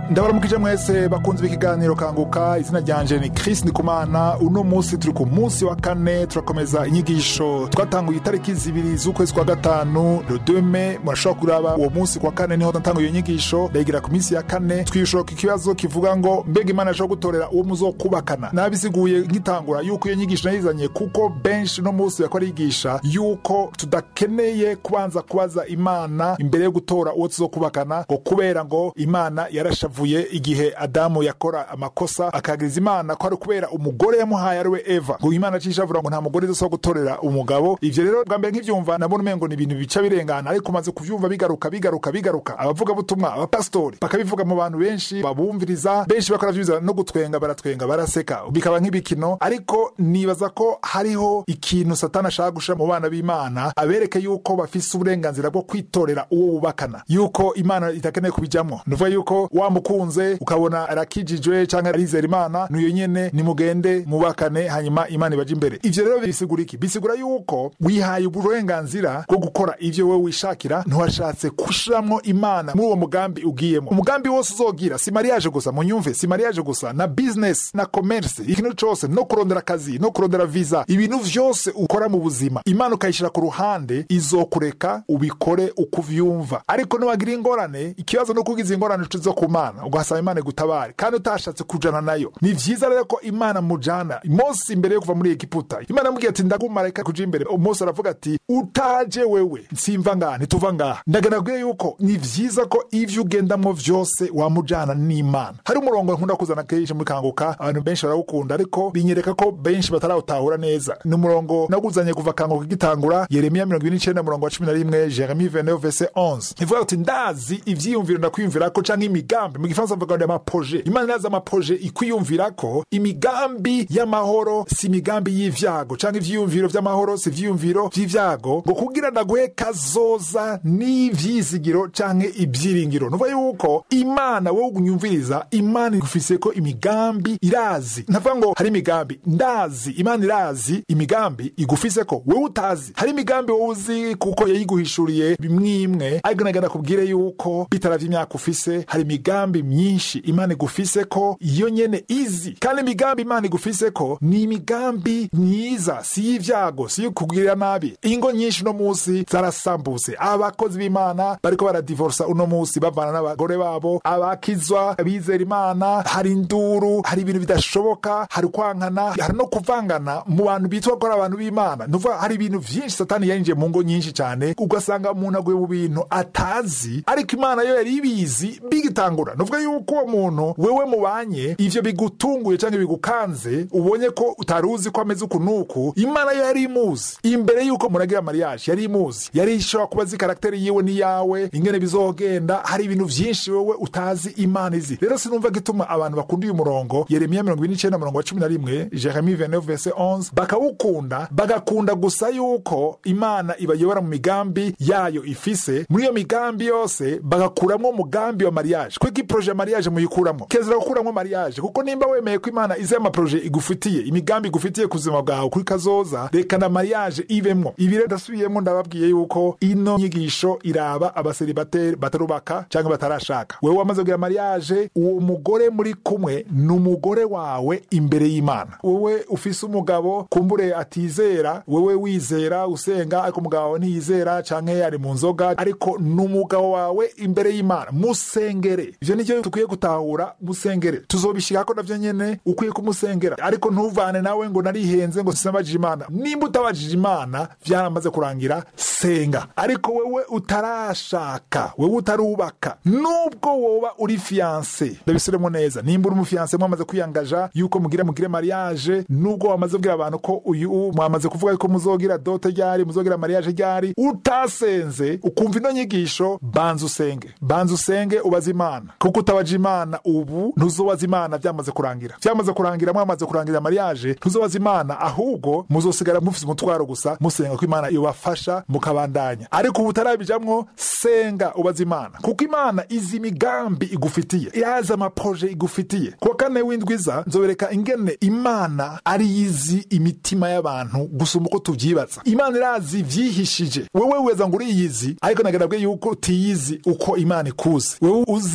ndabaramukije mwese bakunze ikiganiro kanguka izina ryanje ni Chris Ndikumana uno munsi turi ku munsi wa kane turakomeza inyigisho twatanguye itariki zibiri z'ukwezi kwa gatanu le 2 mai murashobora kuraba uwo munsi kwa kane niho natanguye iyo nyigisho ndayigira ku minsi ya kane twishura ikibazo kivuga ngo mbega imana ashobora gutorera uwo muzokubakana nabisiguye nkitangura yuko iyo nyigisho nayizanye kuko benshi no munsi yako arigisha yuko tudakeneye kubanza kubaza imana imbere yo gutora uwo tuzokubakana ngo kubera ngo imana yarashavuye igihe adamu yakora amakosa akagiriza imana ko ari kubera umugore yamuhaye ariwe eva ngo imana acishavura ngo nta mugore izosaba gutorera umugabo ivyo rero bwa mbere nk'ivyumva nabona umengo ni ibintu bica birengana ariko umaze kuvyumva bigaruka bigaruka bigaruka abavugabutumwa abapasitori bakabivuga mu bantu benshi babumviriza benshi bakora vyumviriza no gutwenga baratwenga baraseka bikaba nk'ibikino ariko nibaza ko hariho ikintu satani ashaka gushira mu bana b'imana abereke yuko bafise uburenganzira bwo kwitorera uwo bubakana yuko imana itakeneye kubijamwo nuvuga yuko wamukunze ukabona arakijijwe canke arizera imana nuyo nyene nimugende mubakane hanyuma imana ibaje imbere ivyo rero bisigura iki bisigura yuko wihaye uburenganzira bwo gukora ivyo wewe wishakira ntiwashatse gushiramwo imana muri uwo mugambi ugiyemo umugambi wose uzogira si mariage gusa munyumve si mariage gusa na business na commerce ikintu cose no kurondera akazi no kurondera visa ibintu vyose ukora mu buzima imana ukayishira ku ruhande izokureka ubikore uko uvyumva ariko niwagira ingorane ikibazo no kugiza ingorane zo ku mana ugasaba imana igutabare kandi utashatse kujana nayo ni vyiza rero ko imana mujana mose imbere yo kuva muri egiputa imana yamubwiye ati ndagumarayika kuja imbere mose aravuga ati utaje wewe nsimva ngaha ntituva ngaha ndaganabwiye yuko ni vyiza ko ivyo ugendamwo vyose wamujana n'imana hari umurongo nkunda kuzana kenshi muri kanguka abantu benshi barawukunda ariko binyereka ko benshi batarawutahura neza ni umurongo naguzanye kuva kanguka gitangura yeremiya mirongo ibiri n'icenda umurongo wa cumi na rimwe jeremi 29 verse 11 ivuga ati ndazi ivyiyumviro ndakwiyumvirako canke imigambi mu gifaransa bavuga ngo amaproje imana irazi amaproje ikwiyumvirako imigambi y'amahoro si imigambi y'ivyago canke ivyiyumviro vy'amahoro si ivyiyumviro vy'ivyago ngo kugira ndaguhe kazoza n'ivyizigiro canke ibyiringiro nuvuga yuko imana wowe unyumviriza imana igufiseko imigambi irazi ntavuga ngo hari imigambi ndazi imana irazi imigambi igufiseko wewe utazi hari imigambi wowe uzi kuko yayiguhishuriye bimwimwe ariko nagenda kubwire yuko bitaravye imyaka ufise hari imigambi myinshi imana igufise ko iyo nyene izi kandi imigambi imana igufise ko ni imigambi myiza si y'ivyago si yo kugirira nabi ingo nyinshi uno musi zarasambutse abakozi b'imana bariko baradivorsa uno musi bavana n'abagore babo abakizwa abizera imana hari induru hari ibintu bidashoboka hari kwankana hari no kuvangana mu bantu bitwa ko ari abantu b'imana nuvuga hari ibintu vyinshi satani yinjiye mu ngo nyinshi cane ugasanga umuntu aguye mu bintu atazi ariko imana yo yari ibizi bigitangura nuvuga yuko uwo muntu wewe mubanye ivyo bigutunguye canke bigukanze ubonye ko utari uzi ko ameze uku nuku imana yo yari imuzi imbere yuko muragira mariage yari imuzi yari ishobora kuba azi karakteri yiwe n'iyawe ingene bizogenda hari ibintu vyinshi wewe utazi imana izi rero sinumva gituma abantu bakunda uyu murongo yeremiya mirongo ibiri n'icenda murongo wa cumi na rimwe jeremi 29 verse 11 bakawukunda bagakunda gusa yuko imana ibayobora mu migambi yayo ifise muri iyo migambi yose bagakuramwo umugambi wa mariage kwiko iproje ya mariage muyikuramwo kezera gukuramwo mariage kuko nimba wemeye ko imana izi amaproje igufitiye imigambi igufitiye ku buzima bwawe kuri kazoza reka na mariage ibemwo ibi rero ndasubiyemwo ndababwiye yuko ino nyigisho iraba abaseribateri batarubaka cyangwa batarashaka wewe wamaze kugira mariage uwo mugore muri kumwe ni umugore wawe imbere y'imana wowe ufise umugabo kumbure atizera wewe wizera usenga ariko umugabo wawe ntiyizera canke ari mu nzoga ariko ni umugabo wawe imbere y'imana musengere ivyo nicyo dukwiye gutahura musengere tuzobishikako navyo nyene ukwiye kumusengera ariko ntuvane nawe ngo narihenze ngo sinabajije imana nimba utabajije imana vyaramaze kurangira senga ariko wewe utarashaka wewe utarubaka nubwo woba uri fiyanse ndabisubiremo neza nimba uri umufiyanse mwamaze kwiyangaja yuko mugire mugire mariage nubwo wamaze kubwira abantu ko uyu mwamaze kuvuga yuko muzogira dote ryari muzogira mariage ryari utasenze ukumva ino nyigisho banza usenge banza usenge ubaze imana kuko utabaje imana ubu ntuzobaza imana vyamaze kurangira vyamaze kurangira mwamaze kurangira mariage ntuzobaza imana ahubwo muzosigara mufise umutwaro gusa musenga ko imana ibafasha mukabandanya ariko ubu utarabijamwo senga ubaza imana kuko imana izi imigambi igufitiye irazi amaproje igufitiye kuwa kane w'indwiza nzobereka ingene imana ari yizi imitima y'abantu gusumba uko tuvyibaza imana irazi vyihishije wewe weza ngo uriyizi ariko nagarabwe yuko utiyizi uko imana ikuzi wewe uzi ivyo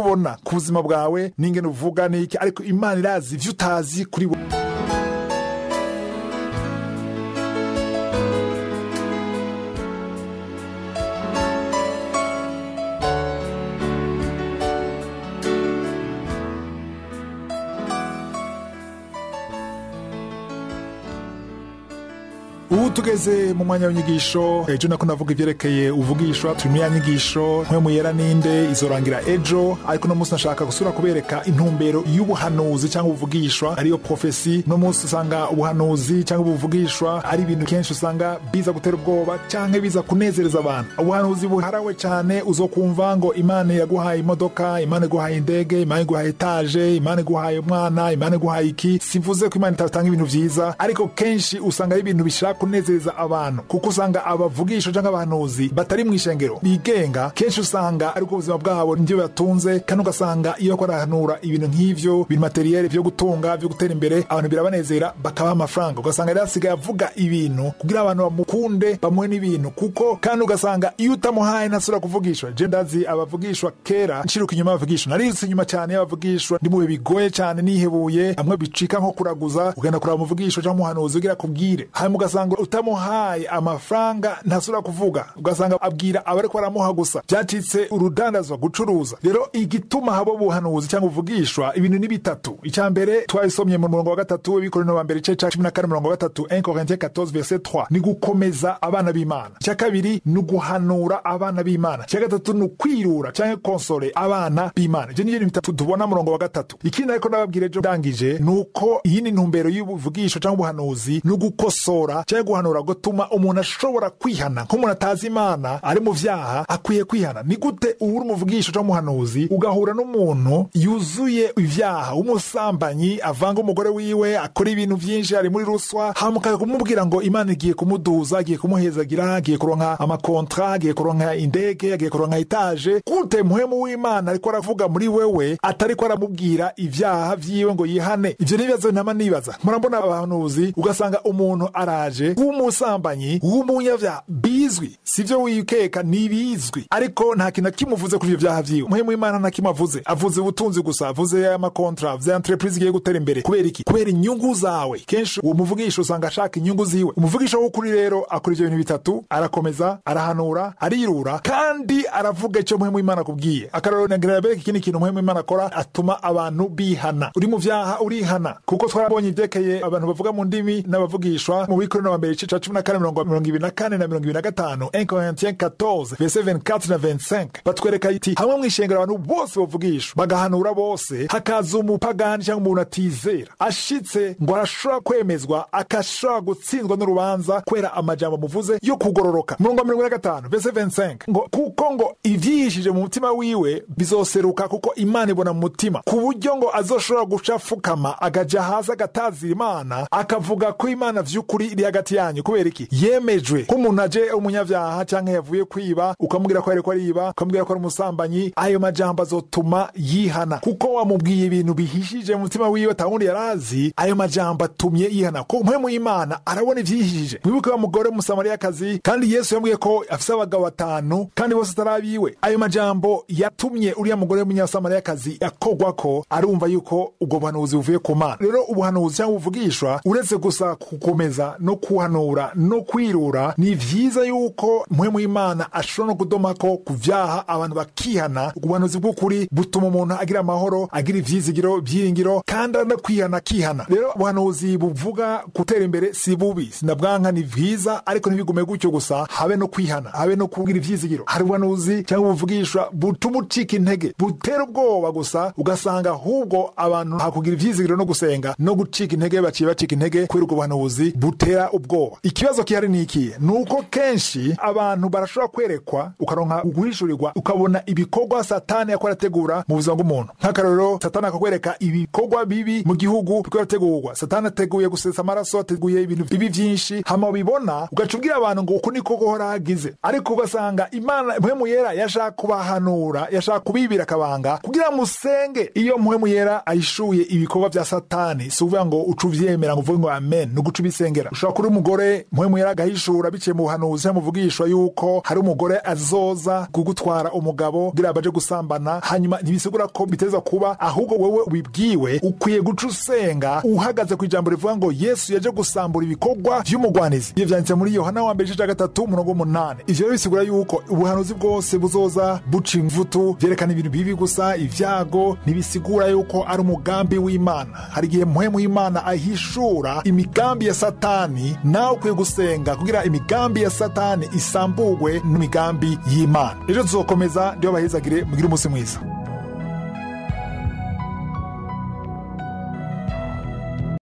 ubona ku buzima bwawe n'ingene uvuga n'iki ariko imana irazi ivyo utazi kuri bo ubu tugeze mu mwanya w'inyigisho ejo nako navuga ivyerekeye uvugishwa turi muri ya nyigisho nkwe muyera ninde izorangira ejo ariko no munsi nashaka gusura kubereka intumbero y'ubuhanuzi cyangwa ubuvugishwa ariyo profesi no munsi usanga ubuhanuzi cyangwa ubuvugishwa ari ibintu kenshi usanga biza gutera ubwoba cyangwa biza kunezereza abantu ubuhanuzi buharawe cyane uzokumva ngo imana yaguhaye imodoka imana iguhaye indege imana iguhaye etaje imana iguhaye umwana imana iguhaye iki simvuze ko imana itatanga ibintu vyiza ariko kenshi usanga ari ibintu bishaka kunezereza abantu kuko usanga abavugisha cyangwa abahanuzi batari mu ishengero bigenga kenshi usanga ariko ubuzima bwabo nibyo batunze kandi ugasanga iyo bariko barahanura ibintu nk'ivyo bintu materiyeri vyo gutunga vyo gutera imbere abantu birabanezera bakabaha amafaranga ugasanga rero asigaye avuga ibintu kugira abantu bamukunde bamuhe n'ibintu kuko kandi ugasanga iyo utamuhaye ntasubira kuvugishwa je ndazi abavugishwa kera nshiruka inyuma y'abavugishwa narirutse inyuma cyane y'abavugishwa ndi mu bihe bigoye cyane nihebuye amwe bicika nko kuraguza ugenda kuraba umuvugishwa cyangwa umuhanuzi ugira kubwire hanyuma ugasanga utamuhaye amafaranga ntasubira kuvuga ugasanga abwira abariko baramuha gusa byacitse urudandazwa gucuruza rero igituma haba ubuhanuzi cyangwa ubuvugishwa ibintu ni bitatu icya mbere twabisomye mu murongo wa gatatu w'ibikorino wa mbere igice ca cumi na kane murongo wa gatatu 1 Corinthiens 14 verset 3 ni gukomeza abana b'imana icya kabiri ni uguhanura abana b'imana icya gatatu ni ukwirura cyangwa konsole abana b'imana ivyo nivyo bintu bitatu tubona murongo wa gatatu ikindi ariko nababwira ejo ndangije ni uko iyi ni ntumbero y'ubuvugisho cyangwa ubuhanuzi ni ugukosora cyangwa guhanura gutuma umuntu ashobora kwihana nk'umuntu atazi imana ari mu vyaha akwiye kwihana ni gute uba uri umuvugisho cyangwa umuhanuzi ugahura n'umuntu yuzuye ivyaha w'umusambanyi avanga umugore wiwe akora ibintu vyinshi ari muri ruswa hamuka kumubwira ngo imana igiye kumuduza agiye kumuhezagira agiye kuronka amakontra agiye kuronka indege agiye kuronka etaje gute muhemu w'imana ariko aravuga muri wewe atariko aramubwira ivyaha vyiwe ngo yihane ivyo n'ibibazo ntama nibaza murambona abahanuzi ugasanga umuntu araje w'umusambanyi w'umunyavyaha bizwi sivyo wikeka nibizwi ariko nta kintu kimuvuze kuri ivyo vyaha vyiwe muhemu w'imana nta kimwe avuze avuze ubutunzi gusa avuze amakontra avuze entreprise igiye gutera imbere kubera iki kubera inyungu zawe kenshi uwo muvugisha usanga ashaka inyungu ziwe umuvugisha w'ukuri rero akora ivyo bintu bitatu arakomeza arahanura arirura kandi aravuga icyo muhemu w'imana akubwiye akarorero nagira bereka ikindi kintu muhemu w'imana akora atuma abantu bihana uri mu vyaha urihana kuko twarabonye ivyekeye abantu bavuga mu ndimi n'abavugishwa mu bikorino wa mbere igice ca cumi na kane mirongo mirongo ibiri na kane na mirongo ibiri na gatanu 1 Corinthiens 14 verset 24 na 25 batwereka iti hamwe mw'ishengero abantu bose bavugishwa bagahanura bose hakaza umupagani cyangwa umuntu atizera ashitse ngo arashobora kwemezwa akashobora gutsindwa n'urubanza kubera amajambo muvuze yo kugororoka murongo wa mirongo ine na gatanu verset 25 ngo kuko ngo ivyihishije mu mutima wiwe bizoseruka kuko imana ibona mu mutima ku buryo ngo azoshobora guca afukama agaja hasi agatazira imana akavuga ko imana vy'ukuri iri hagati yanyu kubera iki yemejwe ko umuntu aje umunyavyaha cyangwa yavuye kwiba ukamubwira ko yariko ariba ukamubwira ko ari umusambanyi ayo majambo azotuma yihana kuko wamubwiye ibintu bihishije mu mutima wiwe atawundi yarazi ayo majambo atumye yihana ko mpwemu y'imana arabona ivyihishije mwibuke wa mugore w'umusamariyakazi kandi yesu yambwiye ko afise abagabo batanu kandi bose atari abiwe ayo majambo yatumye uriya mugore w'umunyasamariyakazi yakogwako arumva yuko ubwo buhanuzi buvuye ku mana rero ubuhanuzi cyangwa ubuvugishwa uretse gusa gukomeza no kuhanura no kwirura ni vyiza yuko mpwemu y'imana ashobora no kudomako ku vyaha abantu bakihana ubuhanuzi bw'ukuri butuma umuntu agira amahoro agira ivyizigiro byiringiro kandi no kwihana akihana rero ubuhanuzi buvuga gutera imbere si bubi sinabwanka ni vyiza ariko ntibigume gutyo gusa habe no kwihana habe no kugira ivyizigiro hari ubuhanuzi cyangwa ubuvugishwa butuma ucika intege butera ubwoba gusa ugasanga ahubwo abantu hakugira ivyizigiro no gusenga no gucika intege baciye bacika intege kubera ubwo buhanuzi butera ubwoba ikibazo kihari ni ikihe ni uko kenshi abantu barashobora kwerekwa ukaronka guhishurirwa ukabona ibikorwa satani yakora ategura mu buzima bw'umuntu nk'akarorero satani akakwereka ibikorwa bibi mu gihugu biko birategurwa satani ateguye gusesa amaraso ateguye ibintu bibi vyinshi hama ubibona ugaca ubwira abantu ngo uku niko guhora hagize ariko ugasanga imana mpwemu yera yashaka kubahanura yashaka kubibira akabanga kugira musenge iyo mpwemu yera ahishuye ibikorwa vya satani si ukuvuga ngo uca uvyemera ngo uvuge ngo amen ni uguca ubisengera ushobora kuri umugore umugore mpwemu yari agahishura biciye mu buhanuzi muvugishwa yuko hari umugore azoza kugutwara umugabo kugira baje gusambana hanyuma ntibisigura ko biteza kuba ahubwo wowe ubibwiwe ukwiye guca usenga uhagaze ku ijambo rivuga ngo yesu yaje gusambura ibikorwa vy'umugwanizi ivyo vyanditse muri yohana wa mbere igice ca gatatu umurongo w'umunani ivyo rero bisigura yuko ubuhanuzi bwose buzoza buca imvutu vyerekana ibintu bibi gusa ivyago ntibisigura yuko ari umugambi w'imana hari igihe mpwemu w'imana ahishura imigambi ya satani nawe ukwiye gusenga kugira imigambi ya satani isamburwe n'imigambi y'imana ejo tuzokomeza ndiyo bahezagire mugire umunsi mwiza